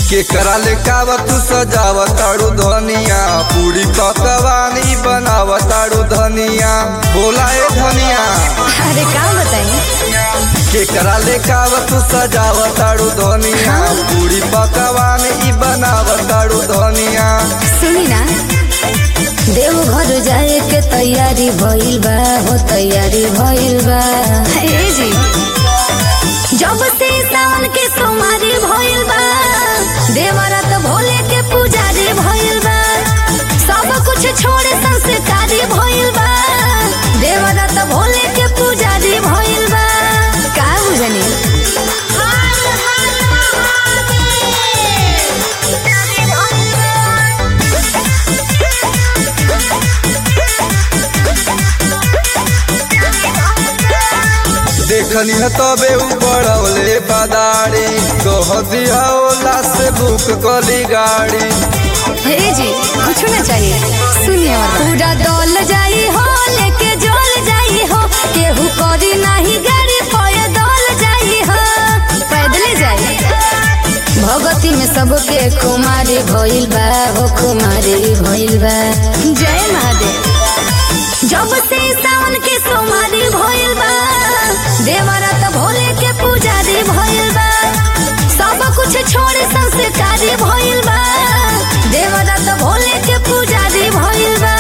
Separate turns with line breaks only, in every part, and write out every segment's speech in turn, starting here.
केकरा ले कावत सजावताड़ू धनिया पूरी पकवानी बनावताड़ू धनिया बोला ए धनिया
अरे का बताई
केकरा ले कावत सजावताड़ू धनिया पूरी पकवानी बनावताड़ू धनिया
सुनी ना देवघर जाए के तैयारी भइल बा हो तैयारी भइल बा हे जी जब से सावन के सोमारी भइल बा देवरात भोले के पुजारी भइल बा सब कुछ छोड़े संस्कारी भइल बा देवरात भोले के पुजारी भइल बा का बुझनी
देखनी है तबे उबड़ौले बदारी कह दिया ओला से बुक कली गाड़ी
हे जी कुछ ना चाहिए सुनिए और पूरा दौल जाई हो लेके जोल जाई हो केहू करी नाही गाड़ी पोए दौल जाई हो पैदले जाई भगती में सबके कुमारी भइल बा हो कुमारी भइल बा जय महादेव जब से सावन के सोमारी भइल बा देवरात भोले के पुजारी भइल बा सब कुछ छोड़े संस्कारी भइल बा देवरात भोले के पुजारी भइल बा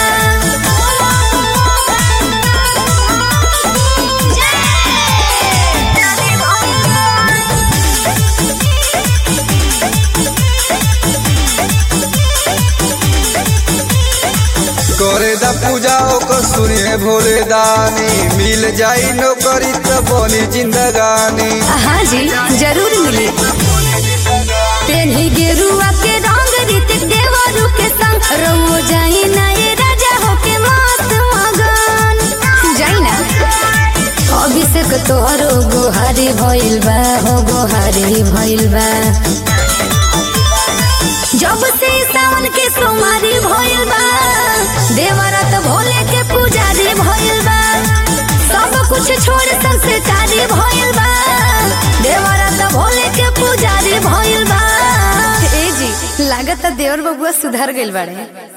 करे दा पूजा ओकर सुनिए भोले दानी मिल जाई नौकरी त बनी जिंदगानी
हाँ जी जरूर मिली पेन्ही गेरुआ के रंग रीतिक देवरू के संग रहो जाई ना ये राजा हो के मस्त मगन जाई ना अभिषेक तोहरो गोहारी भइल बा हो गोहारी भइल बा जब से सावन के सोमारी भइल बा देवरात भोले के पुजारी भइल बा सब कुछ छोड़ संस्कारी भइल बा देवरात भोले के पुजारी भइल बा ए जी लागत देवर बबुआ सुधर गइल बाड़े